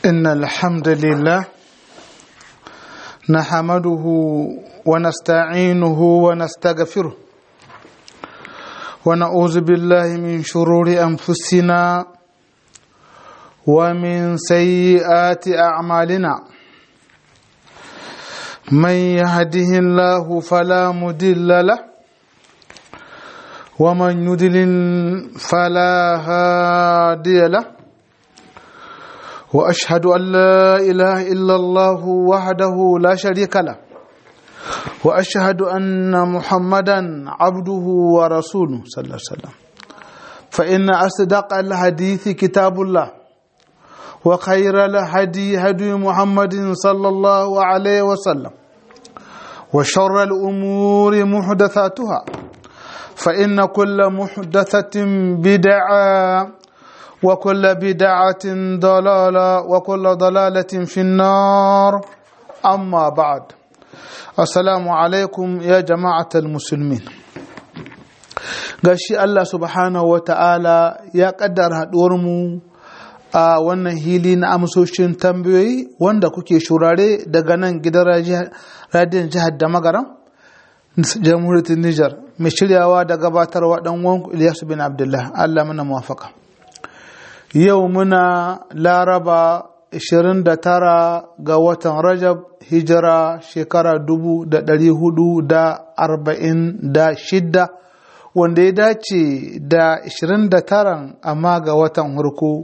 إن الحمد لله نحمده ونستعينه ونستغفره ونعوذ بالله من شرور أنفسنا ومن سيئات أعمالنا من يهده الله فلا مضل له ومن يضلل فلا هادي له واشهد ان لا اله الا الله وحده لا شريك له واشهد ان محمدا عبده ورسوله صلى الله عليه وسلم فان اصدق الحديث كتاب الله وخير الهدي هدي محمد صلى الله عليه وسلم وشر الامور محدثاتها فان كل محدثه بدعه وكل بدعة ضلالة وكل ضلالة في النار أما بعد السلام عليكم يا جماعة المسلمين gashi Allah subhanahu wa ta'ala ya kaddara mu a wannan hili na amsoshin tambayoyi wanda kuke shurare daga nan gidan radiyon jihar da magaram jamhuriyar Nijar mai shiryawa da gabatarwa dan wanku Ilyasu bin Abdullah Allah mana muwafaka. yau muna laraba 29 ga watan rajab hijira shekara 446 wanda ya dace da 29 amma ga watan hurku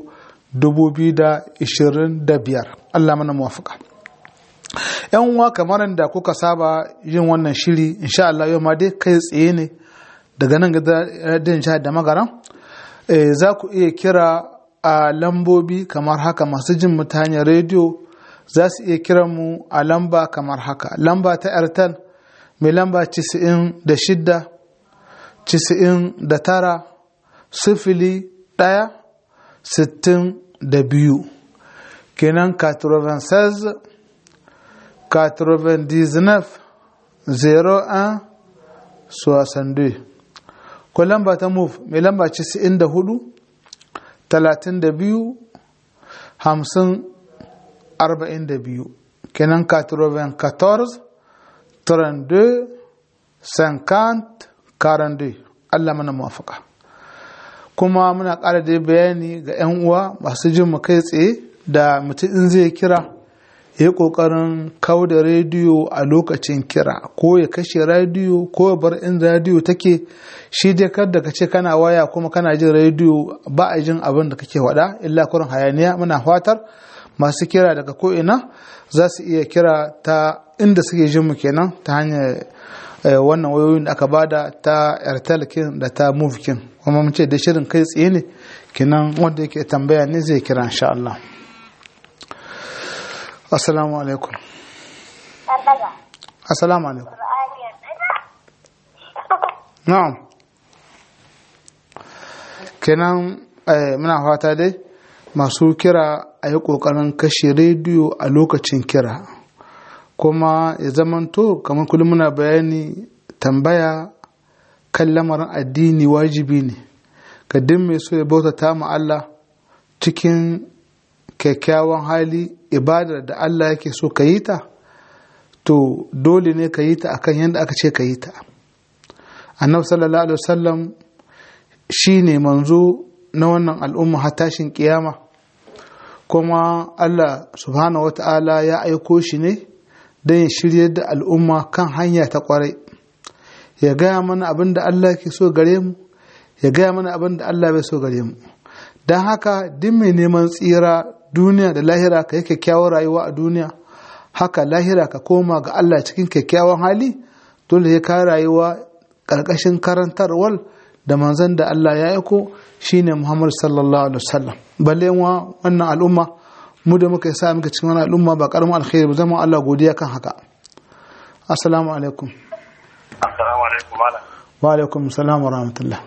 2025 Allah mana muwafaka yan uwa kamar da kuka saba yin wannan shiri insha Allah yau ma dai kai tsaye ne daga nan ga jihar da magaran za ku iya kira a lambobi kamar haka masu jin mu ta hanyar rediyo za su iya kiran mu a lamba kamar haka lamba ta airtel mai lamba 96 99 sifili ɗaya sittin da biyu kenan 96 99 01 62 ko lamba ta move mai lamba 94 talatin da biyu hamsin arba'in da biyu kenan katroven 14 32 50 42 Allah mana mafaka kuma muna ƙara da bayani ga 'yan uwa masu jin mu kai tsaye da mutum in zai kira ya yi ƙoƙarin kau da rediyo a lokacin kira ko ya kashe rediyo ko ya bar in rediyo take shi dai kar da ka ce kana waya kuma kana jin rediyo ba a jin abin da kake faɗa illa kurin hayaniya muna fatar masu kira daga ko'ina za su iya kira ta inda suke jin mu kenan ta hanyar wannan wayoyin da aka bada ta airtel kin da ta move kin kuma mun ce da shirin kai tsaye ne kenan wanda yake tambaya ne zai kira insha Allah assalamu alaikum assalamu alaikum na'am kenan muna fata dai masu kira a yi ƙoƙarin kashe rediyo a lokacin kira kuma ya zamanto kamar kullum muna bayani tambaya kan lamarin addini wajibi ne ga duk mai so ya bautata ma Allah cikin kyakkyawan hali ibadar da Allah yake so ka yi ta to dole ne ka yi ta akan yadda aka ce ka yi ta annabi sallallahu alaihi wasallam shi ne manzo na wannan al'umma har tashin kiyama kuma Allah subhanahu wa ta'ala ya aiko shi ne don ya shirya da al'umma kan hanya ta kwarai ya gaya mana abin da Allah ke so gare mu ya gaya mana abin da Allah bai so gare mu don haka duk mai neman tsira duniya da lahira ka yi kyakkyawar rayuwa a duniya haka lahira ka koma ga Allah cikin kyakkyawan hali dole ya ka rayuwa ƙarƙashin karantarwar da manzan da Allah ya aiko shine Muhammad sallallahu alaihi wasallam balle wa wannan al'umma mu da muka sa muka cikin wannan al'umma ba karamin alkhairi ba zama Allah godiya kan haka assalamu alaikum assalamu alaikum malam wa alaikum assalam wa rahmatullah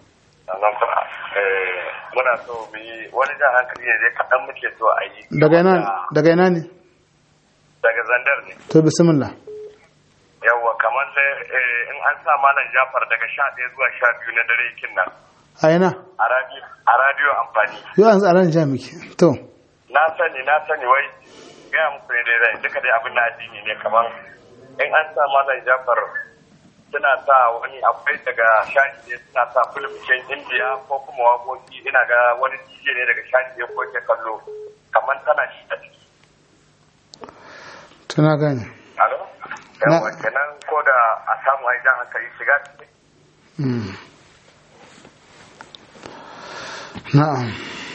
muna so mu yi wani jan hankali ne dai kaɗan muke so a yi daga ina daga ina ne daga zandar ne to bismillah yawwa kamar da in an sa malam jafar daga sha ɗaya zuwa sha biyu na dare kin nan a ina a radio amfani yau an tsaron jami'i to na sani na sani wai gaya muku ne dai zai duka dai abin na addini ne kamar in an sa malam jafar suna sa wani akwai daga shashi ne suna sa filmcin indiya ko kuma waƙoƙi ina ga wani dj ne daga shashi ne ko ke kallo kamar tana shi a ciki tuna gani alo yawa kenan ko da a samu ai jan hankali shiga ciki Mm. na'am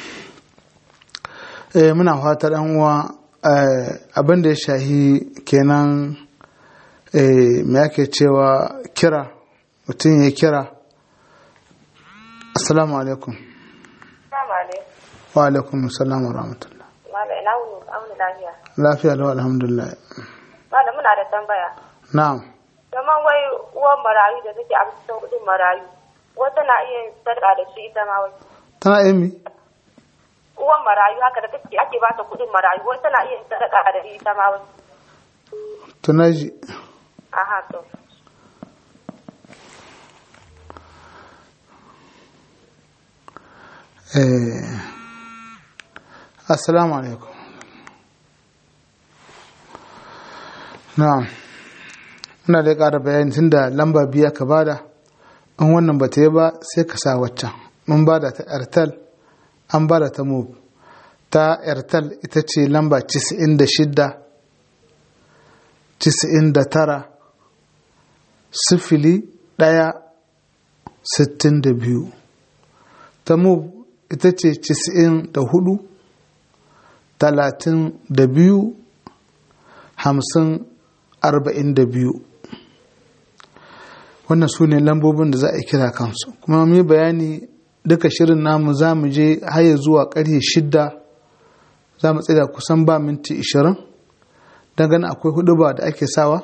eh muna fata dan uwa eh, abin da ya shahi kenan eh, me ake cewa kira mutum ya kira assalamu alaikum Salamu alaikum. wa alaikum assalam wa rahmatullah Malam ina wuni auni lafiya. lafiya lau alhamdulillah Malam muna da tambaya. na'am Kaman wai uwan marayu da take a cikin kudin marayu. Wata na iya yin sadaka da shi ita ma wai. tana emi Uwan marayu haka da take ake ba ta kudin marayu. Wata na iya yin sadaka da shi ita ma wai. tunaji Aha to. eh assalamu alaikum na'am muna da ƙara bayani tunda lamba biya ka bada in wannan ba ta yi ba sai ka sa waccan mun bada ta airtel an bada ta move ta airtel ita ce lamba 96 99 sifili ɗaya sittin da biyu ta move ita ce 94 talatin da biyu hamsin arba'in da biyu wannan su ne lambobin da za a kira kansu kuma mu yi bayani duka shirin namu za mu je haya zuwa karfe shidda za mu tsira kusan ba minti ishirin don ganin akwai hudu ba da ake sawa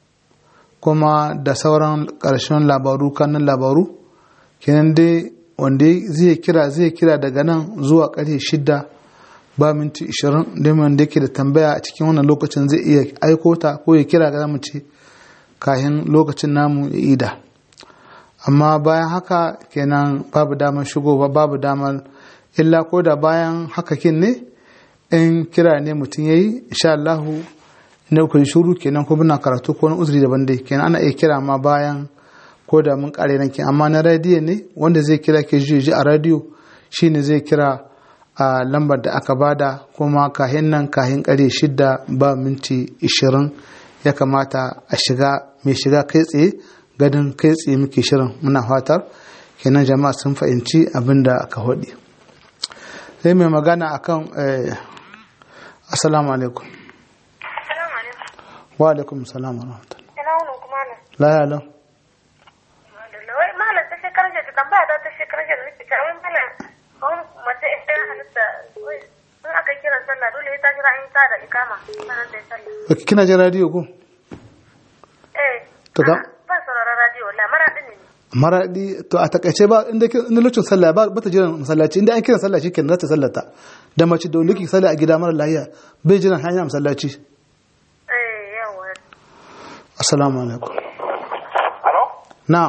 kuma da sauran ƙarshen labaru kanan labaru kenan dai wanda zai kira zai kira daga nan zuwa karfe shidda ba minti ishirin don wanda yake da tambaya a cikin wannan lokacin zai iya aiko ta ko ya kira ga mu ce kahin lokacin namu ya ida amma bayan haka kenan babu damar shigowa babu damar illa ko da bayan haka kin ne in kira ne mutum ya yi insha Allahu ne ku shuru kenan ko muna karatu ko wani uzuri daban dai kenan ana iya kira ma bayan ko da mun kare nan amma na radiyo ne wanda zai kira ke ji a radiyo shine zai kira a lambar da aka bada kuma kahin nan kahin kare shida ba minti ishirin ya kamata a shiga mai shiga kai tsaye gadin kai tsaye muke shirin muna fatar kenan jama'a sun fahimci abin da aka haɗi sai mai magana akan assalamu alaikum Salamu alaikum. wa alaikum salam wa rahmatullah Ina wuni kuma ne. la ya lau Wai malam ta shekarar da tambaya ta ta shekarar da nake ta wai malam kawai mace ita ya halitta wai in aka yi kiran sallah dole ya ta jira in ta da ikama sanan da sallah. Ok, kina jin radiyo ko Eh. To ka- a'a, Ban sauraron radio wallahi mara din ne. maradi to a takaice ba inda kin- inda lokacin sallah ba ba ta jiran masallaci inda an kiran sallah shikenan za ta sallata da mace da wani sallah a gida mara lahiya bai jiran hanya masallaci Eh yawa. assalamu alaikum alo na'am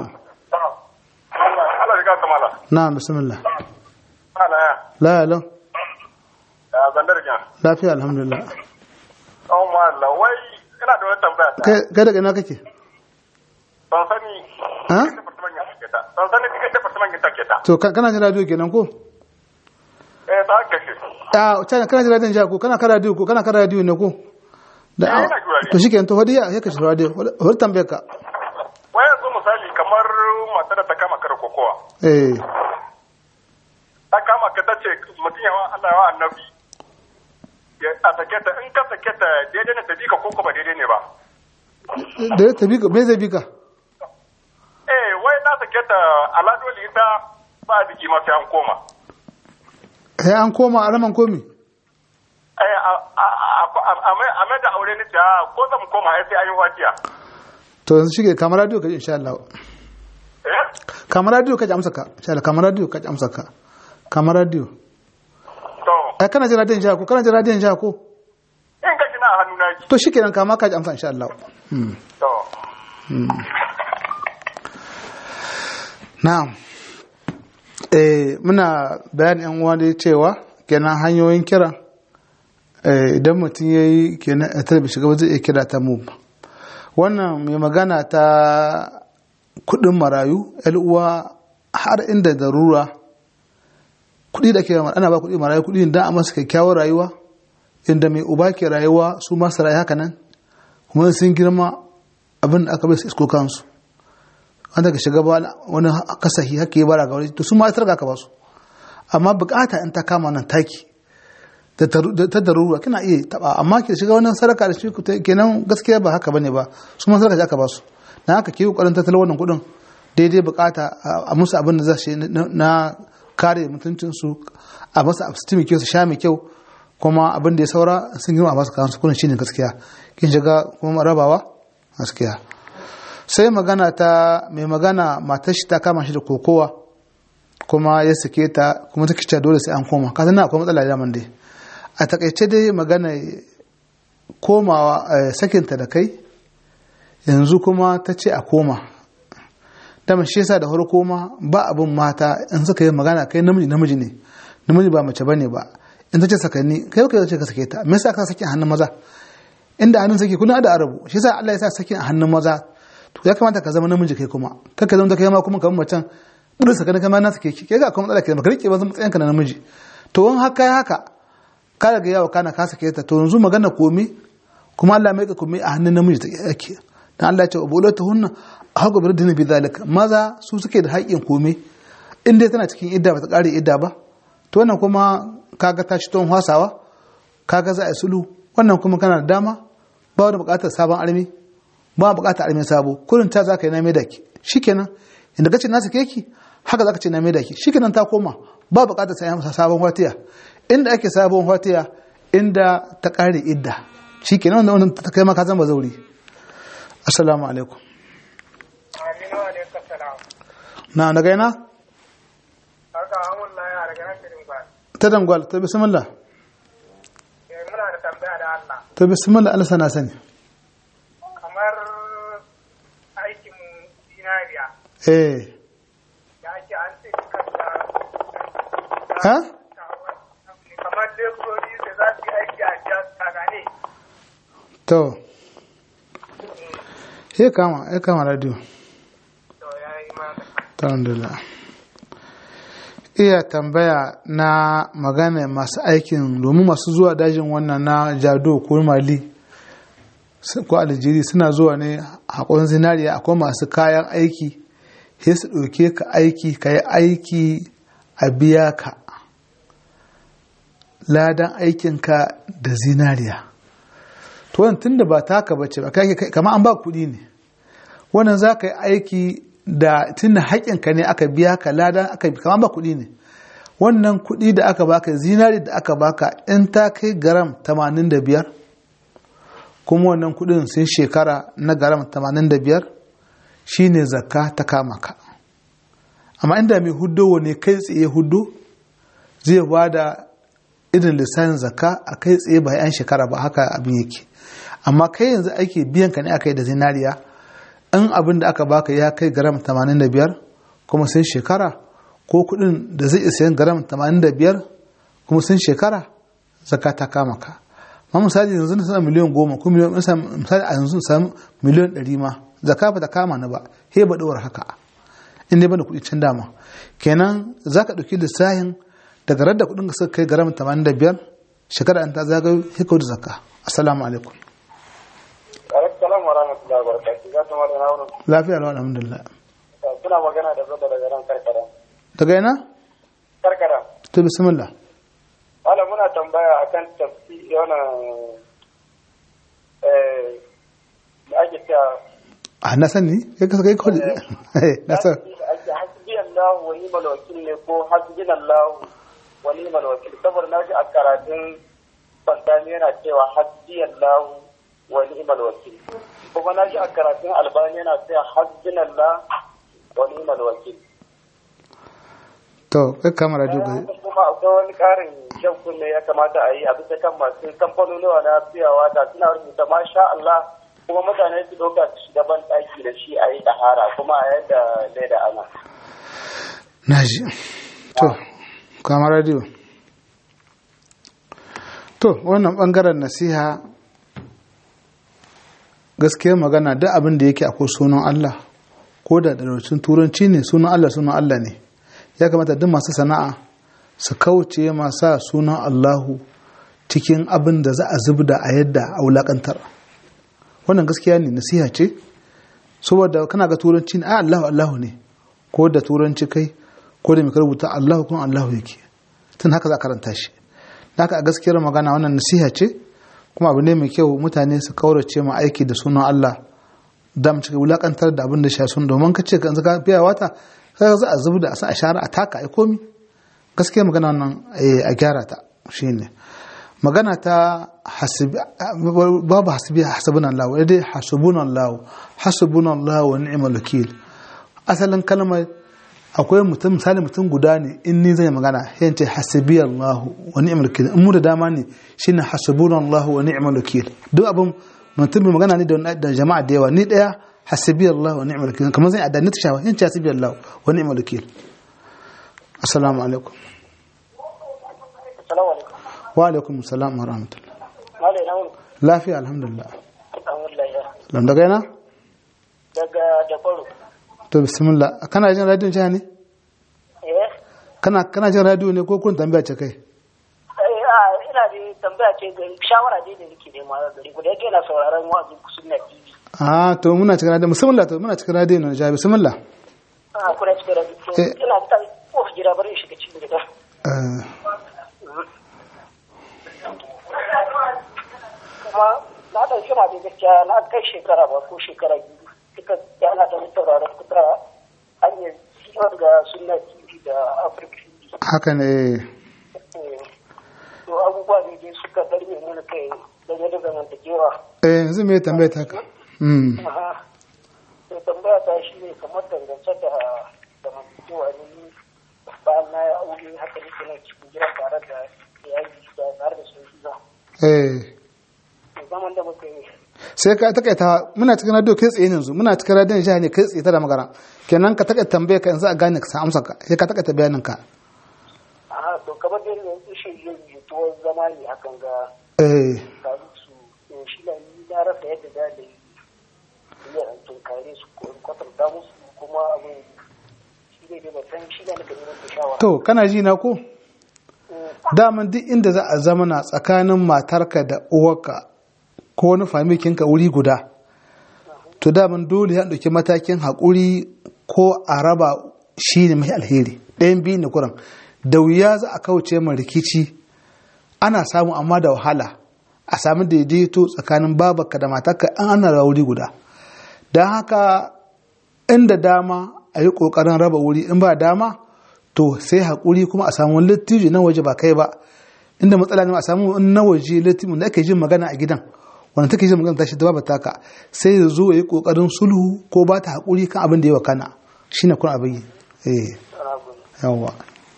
Allah ya gata mala na'am bismillah mala ya la ya lau ya zandar kyan lafiya alhamdulillah oh mala wai ina da wani tambaya ta kai kai daga ina kake ban sani ha department ya take ta ban sani cikin department ya take ta to ka- kana jin radiyo kenan ko eh ta kashe a kana kana jin radiyon jiya ko kana kan radiyo ko kana kan radiyo ne ko da Eh, ina jin radiyo. to shikenan to hodiya sai ka shi radiyo hodi tambayar ka wai yanzu misali kamar mata da ta kama kar kokowa eh ta kama ka tace mutum yawa Allah yawa annabi ya a sake ta in ka sake ta daidai ne ta bi ka koko ba daidai ne ba da ta bi ka me zai bi ka eh wai na sake ta aladoli ita ba a biki ma sai an koma sai an koma a raman komi eh a a a a mai a mai da aure ni ta ko zan koma ai sai an yi wadiya to yanzu shige kamar radiyo ka ji insha Allah eh kamar radiyo ka ji amsa ka insha Allah kamar radiyo ka ji amsa ka kamar radiyo to ai kana jin radiyon jiha ko kana jin radiyon jiha ko in ka shi na a hannu na ki to shikenan kama ka ji amsa insha Allah hmm. to na'am eh muna bayan yan uwa dai cewa kenan hanyoyin kira idan mutum ya yi kenan a talabijin shiga zai iya kira ta mub wannan mai magana ta kudin marayu uwa har inda darura kudi da ke ana ba kudi marayu kudi da a masu kyakkyawar rayuwa inda mai uba ke rayuwa su masu rayu haka nan kuma sun girma abin da aka bai su isko kansu an daga shiga ba wani kasahi haka yi bara ga wani to su ma ita ka ba su amma bukata in ta kama nan taki ta darura kina iya taba amma ke shiga wannan sadaka da shi kenan gaskiya ba haka bane ba su ma sadaka aka ba su na haka ke kokarin tattalin wannan kudin daidai bukata a musu abin da za su na kare mutuncin su a masa abstimi kyau su sha mai kyau kuma abin da ya saura sun girma a basu kayan su kudin shine gaskiya kin shiga kuma rabawa gaskiya sai magana ta mai magana matar shi ta kama shi da kokowa kuma ya sake ta kuma ta kice dole sai an koma ka na akwai matsala da dai a takaice dai magana komawa sakinta da kai yanzu kuma ta ce a koma dama shi yasa da farko ma ba abin mata in suka yi magana kai namiji namiji ne namiji ba mace bane ba in ta ce sakanni kai kai ce ka sake ta me yasa ka sake a hannun maza inda hannun sake kuna da arabu shi yasa Allah ya sa sake a hannun maza to ya kamata ka zama namiji kai kuma kaka zama kai ma kuma kamar macen burin sakanni kai ma na sake ki kai ga kuma matsala ke baka rike ba zama matsayin ka na namiji to in haka haka ka daga yawa kana ka sake ta to yanzu magana komi kuma Allah mai ka komi a hannun namiji ta yake dan Allah ya ce ubulatu hunna hagu bi dinin bi zalika maza su suke da haƙƙin komi in dai tana cikin idda ba ta ƙare idda ba to wannan kuma kaga ta ci ton hasawa kaga za a sulu wannan kuma kana da dama ba wani buƙatar sabon armi ba buƙatar armi sabo kurin ta za ka yi na maida ki shikenan inda kace na sake ki haka za ka ce na maida ki shikenan ta koma ba buƙatar sai masa sabon watiya inda ake sabon watiya inda ta ƙare idda shikenan wannan ta kai maka zan ba zauri assalamu alaikum na daga yana? ta dangwal ta bismillah muna da tambaya da Allah ta bismillah Allah sana sani kamar aikin zinariya eh da ake an ce kanta ha kamar leburori da za su yi aiki a jiya tsagane to ya kama ya kama radio to ya yi ma alhamdulillah iya tambaya na magana masu aikin domin masu zuwa dajin wannan na jado ko mali ko aljiri suna zuwa ne haƙon zinariya akwai masu kayan aiki sai su ɗauke ka aiki ka yi aiki a biya ka ladan aikinka da zinariya to wannan tunda ba taka bace ba kama an ba kuɗi ne wannan za ka yi aiki da tunda haƙinka ne aka biya ka ladan aka bi kamar ba kuɗi ne wannan kuɗi da aka baka zinari da aka baka in ta kai garam 85 kuma wannan kuɗin sun shekara na garam 85 shine zakka ta kama ka amma inda mai hudo ne kai tsaye hudo zai ba da irin lissafin zakka a kai tsaye ba yan shekara ba haka abin yake amma kai yanzu ake biyan ka ne aka yi da zinariya in abin da aka baka ya kai garam 85 kuma sun shekara ko kudin da zai isa yin garam 85 kuma sun shekara zaka ta kama ka ma misali yanzu na sana miliyan goma ko miliyan misali a yanzu samu miliyan ɗari ma zaka ba ta kama ni ba he ba ɗora haka in dai bada kuɗi can dama kenan za ka ɗauki lissafin daga radda kuɗin ka suka kai garam 85 shekara an ta zagayo he ka da zakka assalamu alaikum Assalamu wa rahmatullahi wa barakatuh. Za ta mata na wurin. lafiya lau alhamdulillah Suna magana da zaba daga nan karkara. daga yana Karkara. to bismillah Wala muna tambaya akan tafsi yana eh da ake cewa a na sani kai ka kai kawai na san ake hasbi Allah wa ni'mal wakil ne ko hasbina Allah wa ni'mal wakil saboda naji a karatun Fantani yana cewa hasbi Allah wa ni'mal wakil kuma naji a karatun Albani yana cewa hasbina Allah wa ni'mal wakil to kai kama radio ga kuma akwai wani karin shan kunne ya kamata a yi a bisa kan masu kamfanonuwa na fiyawa da suna rubuta masha Allah kuma mutane su doka su shiga ban ɗaki da shi a yi ɗahara kuma a yadda zai da ana. naji to kama radio to wannan bangaren nasiha gaskiya magana duk abin da yake akwai sunan Allah ko da dalilcin turanci ne sunan Allah sunan Allah ne ya kamata duk masu sana'a su kauce masa sunan Allahu cikin abin da za a zubda a yadda a wulakantar wannan gaskiya ne nasiha ce saboda kana ga turanci ne a Allahu Allahu ne ko da turanci kai ko da mai rubuta Allahu kuma Allahu yake tun haka za a karanta shi haka a gaskiyar magana wannan nasiha ce kuma abu ne mai kyau mutane su kaurace ma aiki da sunan Allah da mu cika wulakantar da abin da shi sun domin ka ce ka zaka biya wata kaga za a zubu da a sa a share a taka ai komi gaskiyar magana wannan a gyara ta shine magana ta hasibi babu hasibi hasabuna Allah wai dai hasubuna Allah hasubuna Allah wa ni'mal wakil asalin kalmar akwai mutum misali mutum guda ne in ni zai magana sai ce hasibi Allah wa ni'mal wakil in mu da dama ne shine hasbuna Allah wa ni'mal wakil duk abin mutum mai magana ne da jama'a da yawa ni daya hasibi Allah wa ni'mal wakil kamar zai adani ta shawa yace hasibi Allah wa ni'mal wakil assalamu alaikum Assalamu alaikum. wa alaikum assalam wa rahmatullah Malai na wuni. lafiya alhamdulillah Alhamdulillah ya. lam daga yana Daga da kwaro. to bismillah kana jin radio jiha ne Eh? kana kana jin radio ne ko kun tambaya ce kai Eh, a ina da tambaya ce ga shawara dai da nake nema gari ku da yake na sauraron wa'azin ku sunna TV. ah to muna cikin radio bismillah to muna cikin radio ne jiha bismillah Ah, kuna cikin radio. To, Eh. Ina ta kofi gida bari in shiga cikin gida. eh Kuma na ɗauki ma da gaskiya na kai shekara ba ko shekara biyu. Duka yana da sauraron kuka hanyar siwar ga sunna TV da Africa TV. haka ne to abubuwa ne dai suka darbe mana kai game da zamantakewa eh yanzu me tambaya ta ka mm Aha. to tambaya ta shi ne kamar dangance da zamantakewa ne bayan na yi aure haka nake nan cikin gida tare da iyali da tare da sun zuwa eh to zaman da muka yi sai ka takaita muna cikin radio kai tsaye yanzu muna cikin radio jiha ne kai tsaye ta da magana kenan ka takaita tambaya ka yanzu a gane ka sa amsa ka sai ka takaita bayanin ka aha to kamar da yanzu shi yin jituwar zama ne hakan ga eh karu su to shi na ni na rasa yadda za da yi iya in tunkare su ko in kwatanta musu kuma abin shi ne dai ba san shi ne nake neman da shawara to kana ji na ko daman duk inda za a zama na tsakanin matarka da uwarka ko wani famikinka wuri guda to daman dole ya ɗauki matakin haƙuri ko a raba shi ne mai alheri ɗayan biyu ne kuran da wuya za a kauce ma rikici ana samu amma da wahala a sami daidaito tsakanin babarka da matarka an ana rawa wuri guda don haka inda dama a yi ƙoƙarin raba wuri in ba dama to sai haƙuri kuma a samu wani littiji na waje ba kai ba inda matsala ne a samu na waje littiji da ake jin magana a gidan wanda take jin magana tashi da babu taka sai ya zo ya yi ƙoƙarin sulhu ko ba ta haƙuri kan abin da ya wakana shine kun abin yi eh yawwa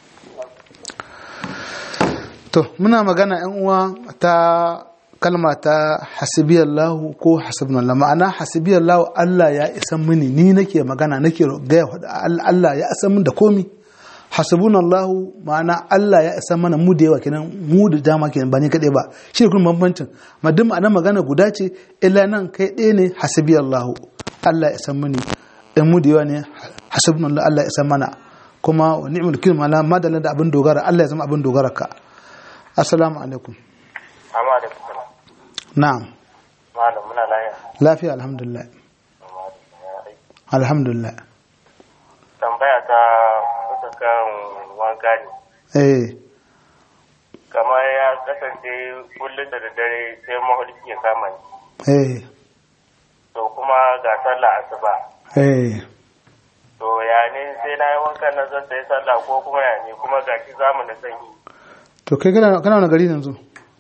to muna magana yan uwa ta kalma ta hasibiyallahu ko hasibnallah ma'ana hasibiyallahu Allah ya isan mini ni nake magana nake gaya Allah ya isan min da komi hasibunallahu ma'ana Allah ya isan mana mu da yawa kenan mu da dama kenan ba ni kadai ba shi ne kuma bambancin ma duk ma'ana magana guda ce illa nan kai ɗaya ne hasibiyallahu Allah ya isan mini in mu da yawa ne hasibunallahu Allah ya isan mana kuma wa ni'mal kilma la madalla da abin dogara Allah ya zama abin dogara ka assalamu alaikum amma da kuma na'am malam muna lafiya lafiya alhamdulillah alhamdulillah tambaya ta kusa kan wanka ne eh kamar ya kasance kullum da daddare sai maholki ya kama ni eh to kuma ga sallah asuba eh to ya ne sai na yi wankan na zan sai sallah ko kuma ya ne kuma ga shi zamu na sanyi to kai kana kana wani gari yanzu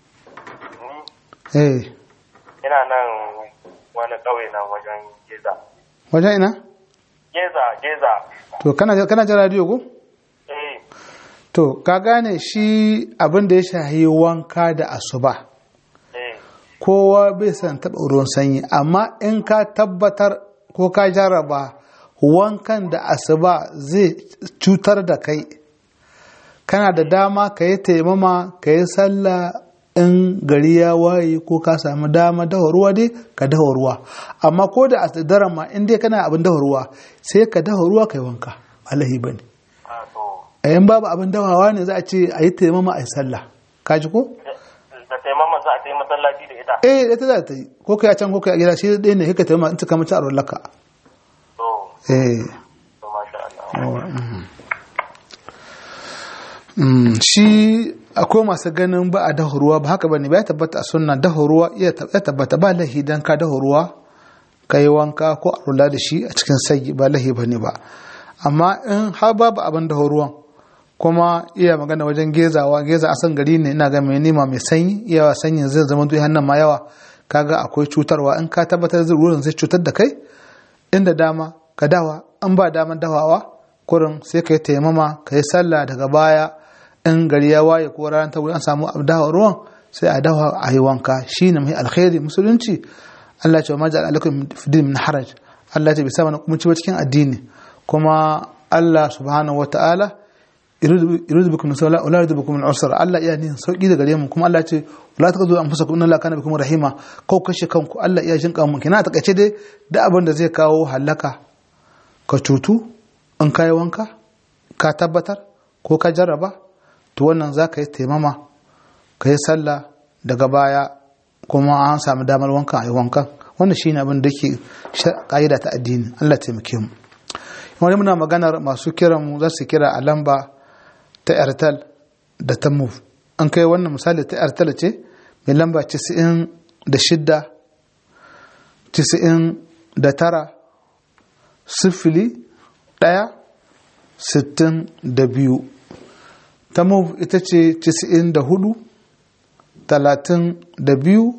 ni eh ina nan wani ƙauye nan wajen geza wajen ina geza geza to kana kana jin radio ko eh to ka gane shi abin da ya shahi wanka da asuba eh kowa bai san taɓa ruwan sanyi amma in ka tabbatar ko ka jarraba wankan da asuba zai cutar da kai kana da dama ka yi taimama ka yi sallah in gari ya waye ko ka samu dama dawa ruwa dai ka dawa ruwa amma ko da a daren ma in dai kana abin dawa ruwa sai ka dawa ruwa kai wanka alahi bane a to a yan babu abin dawawa ne za a ce a yi taimama a yi sallah ka ji ko da taimama za a ta yi masallaci da ita eh ita za ta yi ko kai a can ko kai a gida shi ɗaya ne kika taimama in ta kama ta a laka to eh to masha Allah Mm, shi akwai masu ganin ba a dafa ruwa ba haka bane ba ya tabbata a sunna dafa ruwa iya tab- ya tabbata ba lahi dan ka dafa ruwa ka yi wanka ko a rula da shi a cikin sagi ba lahi bane ba amma in har babu abin dafa ruwan kuma iya magana wajen gezawa geza a san gari ne ina ga mai nima mai sanyi yawa sanyin zai zama duk hannun ma yawa kaga akwai cutarwa in ka tabbatar da ruwan zai cutar da kai inda dama ka dawa an ba daman dawawa kurin sai ka yi taimama ka yi sallah daga baya in gari ya waye ko ranar ta wuri an samu abu dawa ruwan sai a dawa a yi wanka shi ne mai alkhairi musulunci Allah ce wa majal alaikum fidin min haraj Allah ce bai sa mana kuma ciwo cikin addini kuma Allah subhanahu wa ta'ala yuridu bikum nusra wala yuridu bikum al-usra Allah iya nin sauki da gare mu kuma Allah ce wala taqdu anfusakum inna Allah kana bikum rahima ko kashe kanku Allah iya jin kanmu kina ta kace dai da abin da zai kawo halaka ka cutu in kai wanka ka tabbatar ko ka jarraba to wannan za ka yi taimama ka yi sallah daga baya kuma an samu damar wanka a yi wankan wannan shi ne abin da ke ƙa'ida ta addini Allah taimake mu wani muna maganar masu kiran mu za su kira a lamba ta airtel da ta move an kai wannan misali ta airtel ce mai lamba 96 99 sifili ɗaya sittin da biyu ta move ita ce 94 talatin da biyu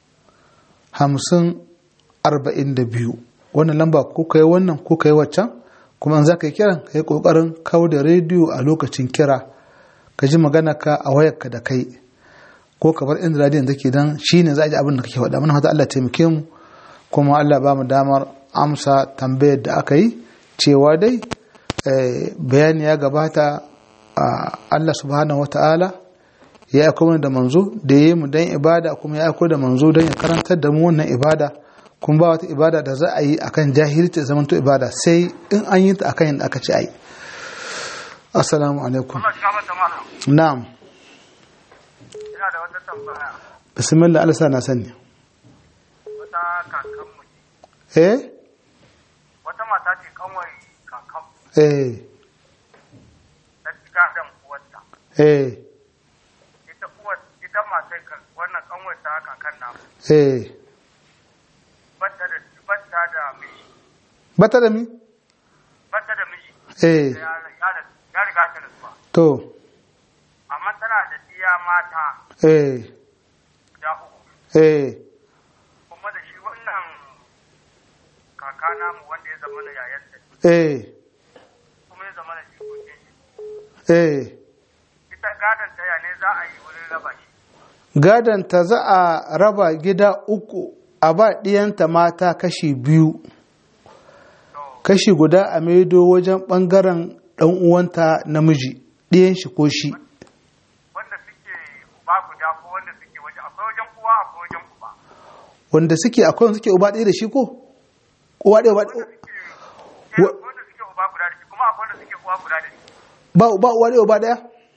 hamsin arba'in da biyu wannan lamba ko kai wannan ko kai waccan kuma in za ka yi kiran ka yi ƙoƙarin kawo da rediyo a lokacin kira ka ji magana ka a wayarka da kai ko ka bar inda radiyon take don shi ne za a ji abin da kake faɗa mana fata Allah taimake mu kuma Allah ba mu damar amsa tambayar da aka yi cewa dai bayani ya gabata Allah subhanahu wata'ala ya aiko mana da manzo da ya yi mu don ibada kuma ya aiko da manzo don ya karantar da mu wannan ibada kuma ba wata ibada da za a yi akan jahilci zaman to ibada sai in an yi ta akan yadda aka ce a yi assalamu alaikum na'am ina da wata tambaya bismillah Allah sa na sani wata kakanmu eh wata mata ce kanwai kakan eh ta shiga da uwarta eh ita uwar ita matai kan wannan kanwai ta kakan na eh batta da batta da miji bata da mi batta da miji eh ya ya ya riga ta rasuwa to amma tana da iya mata eh guda uku eh kuma da shi wannan kaka namu wanda ya zama na yayan da eh kuma ya zama na jikokin shi eh ita gadon ta ya ne za a yi wurin raba shi gadon ta za a raba gida uku a ba ɗiyanta mata kashi biyu to kashi guda a maido wajen ɓangaren ɗan uwanta namiji ɗiyan shi ko shi wanda suke uba guda ko wanda suke waje akwai wajen uwa akwai wajen uba wanda suke akwai wanda suke uba ɗaya da shi ko uwa ɗaya uba wanda suke eh, akwai wanda suke uba guda da shi kuma akwai wanda suke uwa guda da shi ba ba uwa ɗaya uba ɗaya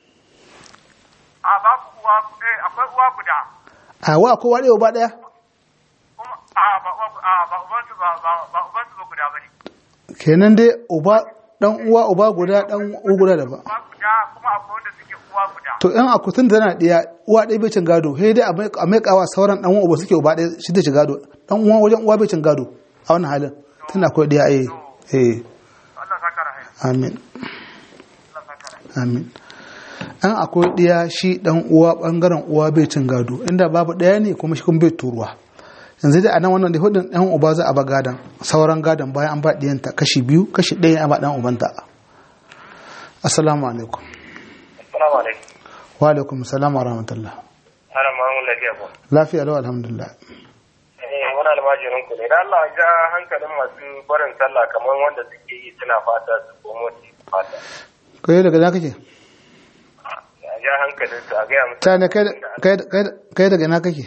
a babu uwa eh akwai uwa guda a wa akwai uwa ɗaya uba ɗaya kuma a ba uwa a ba uban su ba ba ba uban su ba guda bane kenan dai uba ɗan uwa uba guda ɗan uwa guda da ba uwa guda kuma akwai wanda suke uwa guda to in akutun da tana ɗiya uwa ɗaya bai cin gado sai dai a mai- a maikawa sauran ɗan uwa uba suke uba ɗaya shi da ci gado ɗan uwa wajen uwa bai cin gado a wannan halin tana akwai ɗiya eh eh Allah saka rahaya amin Allah saka rahaya amin an akwai ɗiya shi ɗan uwa ɓangaren uwa bai cin gado inda babu ɗaya ne kuma shi kuma bai turuwa yanzu dai a nan wannan da hudun ɗan uba za a ba gadon sauran gadon bayan an ba ɗiyanta kashi biyu kashi ɗaya a ba ɗan ubanta assalamu alaikum assalamu alaikum wa alaikum assalam wa rahmatullah ana mamun lafiya ko lafiya lau alhamdulillah eh wani almajirin ku ne da Allah ja hankalin masu barin sallah kamar wanda suke yi suna fata su komo su yi fata kai daga na kake ja hankalin su a gaya musu ta ne kai da- kai da- kai da- kai daga ina kake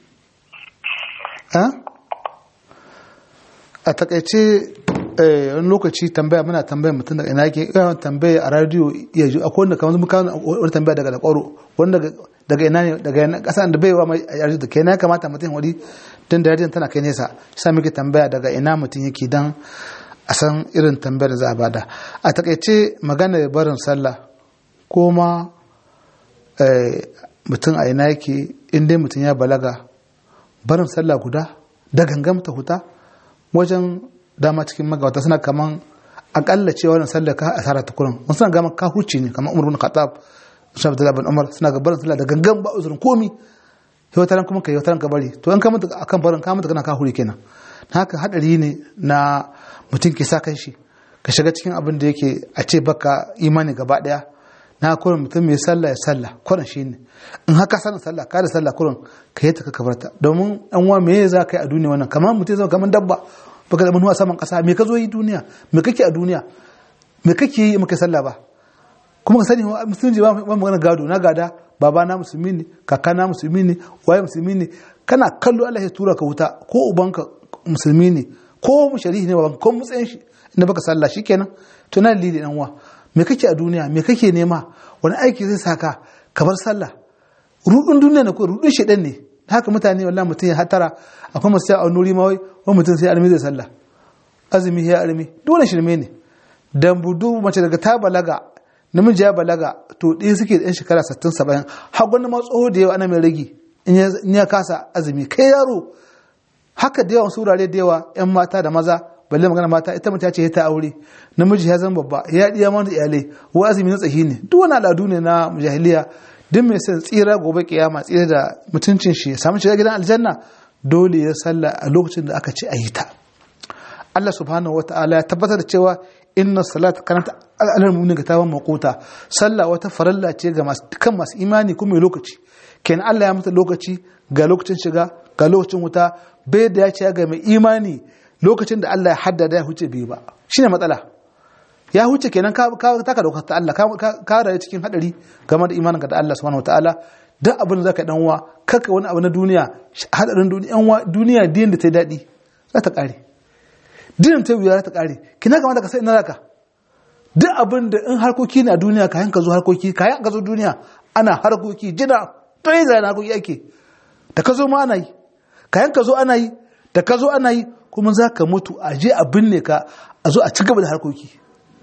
ha a takaice eh, wani lokaci tambaya muna tambaya mutum daga ina yake yawan tambaya a radio ya ji akwai wanda kamar muka wani tambaya daga lakwaro wanda daga- daga ina ne daga ina kasa da bai wa mai yarji da kai na kamata mutum wani tun da yarjin tana kai nesa shi sa muke tambaya daga ina mutum yake dan a san irin tambayar da za a bada a takaice magana barin sallah ko ma eh, mutum a ina yake in dai mutum ya balaga barin sallah guda da gangam ta huta wajen dama cikin magawata suna kaman akalla cewa wannan sallah ka asara ta kurin wasu suna gama ka huce ne kamar umar bin khattab shi abdullahi bin umar suna ga barin sallah da gangan ba uzurin komi yau taran kuma kai yau taran ka bari to in ka mutu akan barin ka mutu kana ka hure kenan haka hadari ne na mutum ke sa kan shi ka shiga cikin abin da yake a ce baka imani gaba daya na kurin mutum mai sallah ya sallah kurin shi ne in haka sanin sallah ka da sallah kurin ka yi ta ka kabarta domin an wa me za ka yi a duniya wannan kamar mutum zama kamar dabba baka da manuwa saman kasa me ka zo yi duniya me kake a duniya me kake yi maka sallah ba kuma ka sani wa musulunci ba ba magana gado na gada baba na musulmi ne kaka na musulmi ne waye musulmi ne kana kallo Allah ya tura ka wuta ko ubanka musulmi ne ko shari'i ne baban ko mutsayin shi inda baka sallah shikenan to na lili dan uwa me kake a duniya me kake nema wani aiki zai saka ka bar sallah rudin duniya ne ko rudin shedan ne haka mutane wallahi mutum ya hatara akwai masu a nuri ma wai wani mutum sai almi zai sallah azumi ya almi dole shirme ne dan budu mace daga ta balaga namiji ya balaga to ɗaya suke da yan shekara 60 70 har gwanda ma tsoho da yawa ana mai ragi in ya- in ya kasa azumi kai yaro haka da yawan surare da yawa yan mata da maza balle magana mata ita mace ce ta aure namiji ya zama babba ya diya mana iyalai wa azumi na tsahi ne duk wani al'adu ne na jahiliya duk mai son tsira gobe kiyama tsira da mutuncin shi ya samu shiga gidan aljanna dole ya sallah a lokacin da aka ce a yi ta Allah subhanahu wa ta'ala ya tabbatar da cewa inna salata kanat alal mu'minin kitaban mawquta sallah wata faralla ce ga masu kan masu imani kuma mai lokaci kenan Allah ya mata lokaci ga lokacin shiga ga lokacin wuta bai da ya ce ga mai imani lokacin da Allah ya haddada ya huce bai ba shine matsala ya huce kenan ka ka taka dokar ta Allah ka ka- ka rayu cikin hadari game da imaninka da Allah subhanahu wataala duk abin da zaka dan uwa kaka wani abu na duniya hadarin duniya yan uwa duniya din da ta yi dadi za ta kare din ta wuya za ta kare kina kamata ka sai ina zaka duk abin da in harkoki ne a duniya kayan ka zo harkoki kayan ka zo duniya ana harkoki jina to yi zai harkoki ake da ka zo ma ana yi kayan ka zo ana yi da ka zo ana yi kuma za ka mutu a je a binne ka a zo a ci gaba da harkoki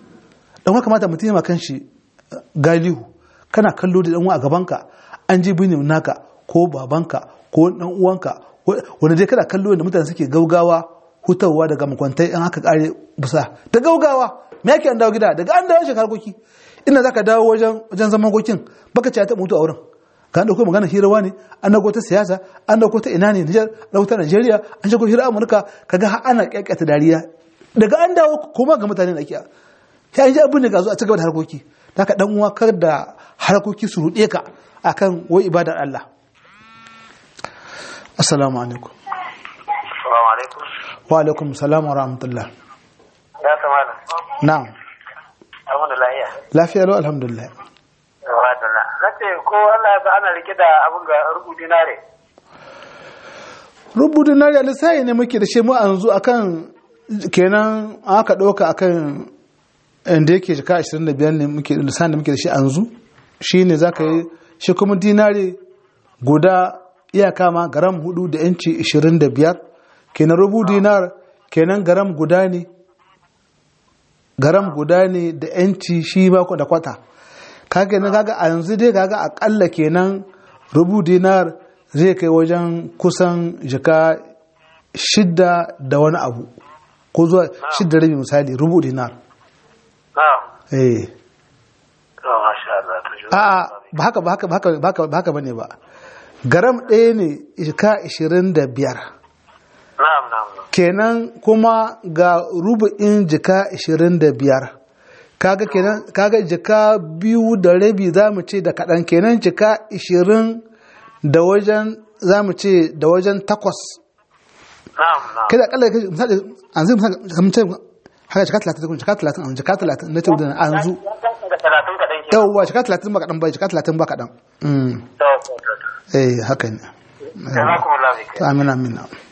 don haka kamata mutum ya kan shi eh, galihu kana kallo da ɗanwa a gabanka an je binne naka ko babanka ko ɗan uwanka wa- wanda dai kana kallo da mutane suke gaugawa hutawa daga makwantai in haka kare busa da gaugawa me yake an dawo gida daga an dawo shekar harkoki ina zaka dawo wajen wajen zaman gokin baka ce ta mutu a wurin ka dauko magana hirawa ne an dauko ta siyasa an dauko ta ina ne Niger an dauko ta Najeriya an dauko hira Amurka kaga har ana kyakkyata dariya daga an dawo kuma ga mutane da ake sai an ji abin da ga zo a cigaba da harkoki haka dan uwa kar da harkoki su rude ka akan wai ibadar Allah assalamu alaikum Assalamu alaikum. wa alaikum salam wa rahmatullah Ya kamata. na'am Alhamdulillah. lafiya lau alhamdulillah Alhamdulillah. Na ce ko Allah ya sa ana rike da abin ga rubu dinare. rubutu na real sai ne muke da shi mu yanzu akan kenan aka ɗauka akan inda yake jika 25 ne muke da lissan da muke da shi yanzu shine zaka yi shi kuma dinari guda iyaka ma garam hudu da yanci 25 kenan rubu dinar kenan garam guda ne garam guda ne da yanci shi ba da kwata kaga ne kaga a yanzu dai kaga akalla kenan rubu dinar zai kai wajen kusan jika shidda da wani abu ko zuwa shidda rabi misali rubu dinar Na'am. eh To masha Allah. To shi. a ba haka ba haka ba haka ba haka ba haka bane ba garam ɗaya ne jika 25 Na'am na'am. na'am. kenan kuma ga rubu'in jika 25 kaga kenan kaga jika biyu da rabi za mu ce da kaɗan kenan jika 20 da wajen za mu ce da wajen takwas Na'am na'am. kai da akalla kai misali an zai misali kamar ce haka jika 30 kuma jika 30 an jika 30 na ce da an zu talatin kaɗan ke yawwa jika talatin ba kaɗan ba jika talatin ba kaɗan Mm. to to to to eh haka ne jazakumullahu khairan amin amin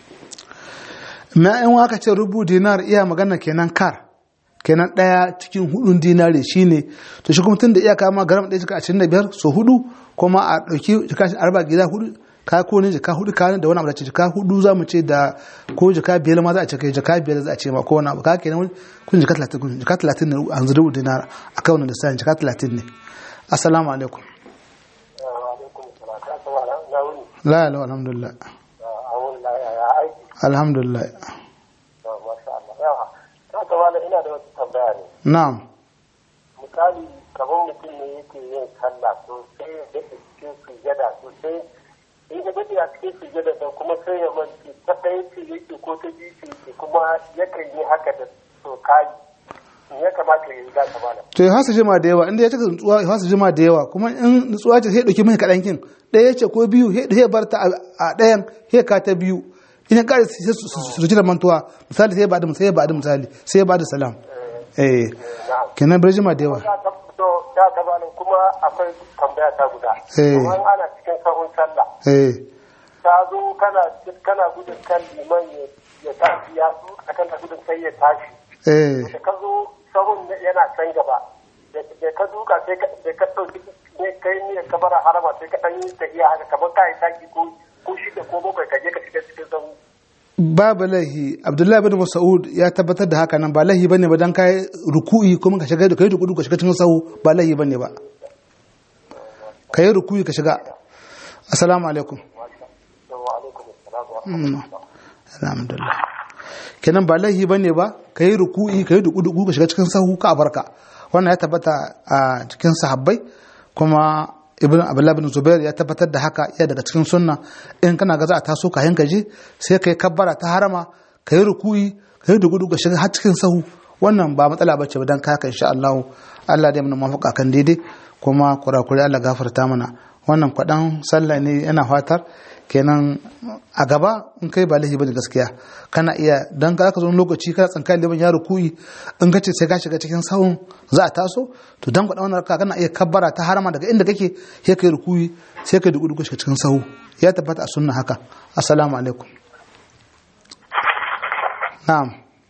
ma in aka ce rubu dinar iya magana kenan kar kenan ɗaya cikin hudun dinari shine to shi kuma tun da iya kama garam ɗaya jika ashirin da biyar so hudu kuma a ɗauki jika arba gida hudu ka ko ne jika hudu ka da wani abu da ce jika hudu za mu ce da ko jika biyar ma za a ce kai jika biyar za a ce ma ko wani abu ka kenan kun jika talatin kun jika talatin ne a rubu dinar a kan wani lissafin jika talatin ne assalamu alaikum alaikum salam ka san wala na wuni la ilaha alhamdulillah a wuni la ya ya aiki alhamdulillah to masha Allah yawa ka ga wala ina da wata tambaya ne na'am misali kamar mutum ne yake yin sallah to sai ya daɗe cikin sujada to sai in ya daɗe a cikin sujada da kuma sai ya manci ta ɗaya ce yake ko ta biyu ce yake kuma yakan yi haka da to kayi in ya kamata ya yi za ta mana to ya hasa jima da yawa inda ya cika nutsuwa ya hasa jima da yawa kuma in nutsuwa ce sai ya dauki mai kaɗan kin ɗaya ce ko biyu sai ya bar ta a ɗayan sai ka ta biyu ina ƙara sai su su- su da mantuwa misali sai ya bada sai ya bada misali sai ya bada salam eh kenan bar jima da yawa ya ta to ya ta bani kuma akwai tambaya ta guda Eh. kuma ana cikin sahun sallah eh ta zo kana kana gudun kan liman ya ya tashi ya zo akan ta gudun sai ya tashi eh da ka zo sahun yana can gaba da ka duka sai ka da ka ɗauki ne kai ne ka bara harama sai ka ɗan yi tafiya haka kamar ka yi taki ko ko shida ko bakwai ka je ka shiga cikin sahu babu lahi abdullahi bin mas'ud ya tabbatar da haka nan ba lahi bane ba dan kai ruku'i kuma ka shiga da kai ruku'u ka shiga cikin sahu ba lahi bane ba kai ruku'i ka shiga assalamu alaikum wa alaikum assalam wa Mm. alhamdulillah kenan ba laihi bane ba kai ruku'i kai duku duku ka shiga cikin sahu ka barka wannan ya tabbata a cikin sahabbai kuma ibn abdullah bin zubair ya tabbatar da haka iya daga cikin sunna in kana ga za a taso ka yanka je sai kai kabbara ta harama kai ruku'i kai duku duku ka shiga har cikin sahu wannan ba matsala bace ba dan ka haka insha Allah Allah dai mana mafaka kan daidai kuma kurakure Allah gafarta mana wannan kwadan sallah ne yana fatar kenan a gaba in kai ba laifi bane gaskiya kana iya dan ka ka zo wani lokaci kana tsankan liban ya rukuyi in ka ce sai ka shiga cikin sahun za a taso to dan kwadan wannan raka kana iya kabbara ta harama daga inda kake sai kai rukuyi sai kai duku duku shiga cikin sahu ya tabbata a sunna haka assalamu alaikum na'am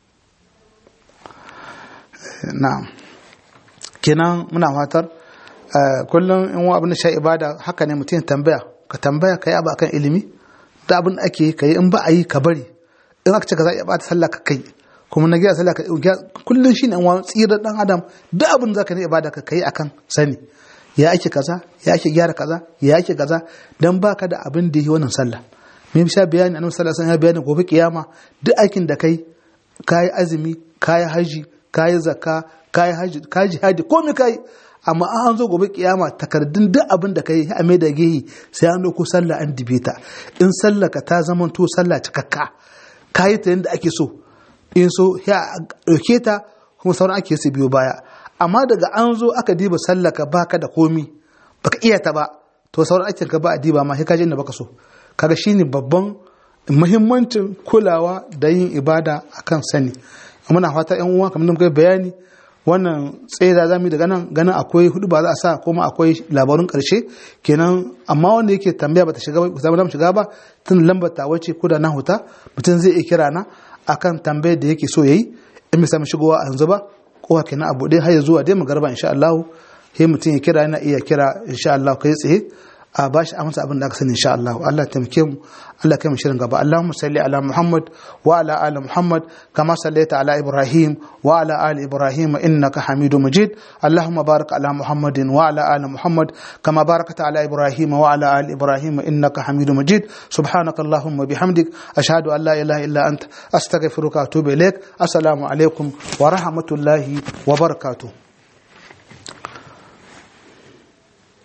Eh, na'am kenan muna fatar eh, kullum in wa abin da sha ibada haka ne mutum ya tambaya ka tambaya ka yi abu akan ilimi da abin da ake yi ka yi in ba a yi ka bari in aka ce ka za a iya bata sallah ka kai kuma na gyara sallah ka gyara kullum shi ne wani tsirar dan adam duk abin da za ka ne ibada ka kai akan sani ya ake kaza ya ake gyara kaza ya ake kaza dan baka da abin da yi wannan sallah me sha bayani annabi sallallahu alaihi wasallam ya bayani gobe kiyama duk aikin da kai kayi azumi kayi haji kayi zakka kayi haji kayi jihadi komai kayi amma an zo gobe kiyama takardun duk abin da kai a mai da gehi sai an dauko sallah an dibe ta in sallah ka ta zama to sallah cikakka kayi ta yadda ake so in so ya dauke ta kuma sauran ake su biyo baya amma daga an zo aka diba sallah ka baka da komi baka iya ta ba to sauran aikin ka ba a diba ma sai ka je inda baka so kaga shine babban muhimmancin kulawa da yin ibada akan sani muna fata yan uwa kamar da muka yi bayani wannan tsaye da zamu yi daga nan ganin akwai hudu ba za a sa kuma akwai labarun karshe kenan amma wanda yake tambaya bata shiga ba zama shiga ba tun lambar ta wace ko da na huta mutum zai iya kira na akan tambayar da yake so yayi in bai samu shigowa a yanzu ba kowa kenan abu dai har ya zuwa dai magarba insha Allah sai mutum ya kira yana iya kira insha Allah kai tsaye a ba shi amsa abin da aka sani insha Allah Allah taimake mu Allah kai mu shirin gaba Allahumma salli ala Muhammad wa ala ali Muhammad kama sallaita ala Ibrahim wa ala ali Ibrahim innaka Hamidum Majid Allahumma barik ala Muhammadin wa ala ali Muhammad kama barakta ala Ibrahim wa ala ali Ibrahim innaka Hamidum Majid subhanaka Allahumma bihamdik ashhadu an la ilaha illa anta astaghfiruka wa atubu ilaik assalamu alaikum wa rahmatullahi wa barakatuh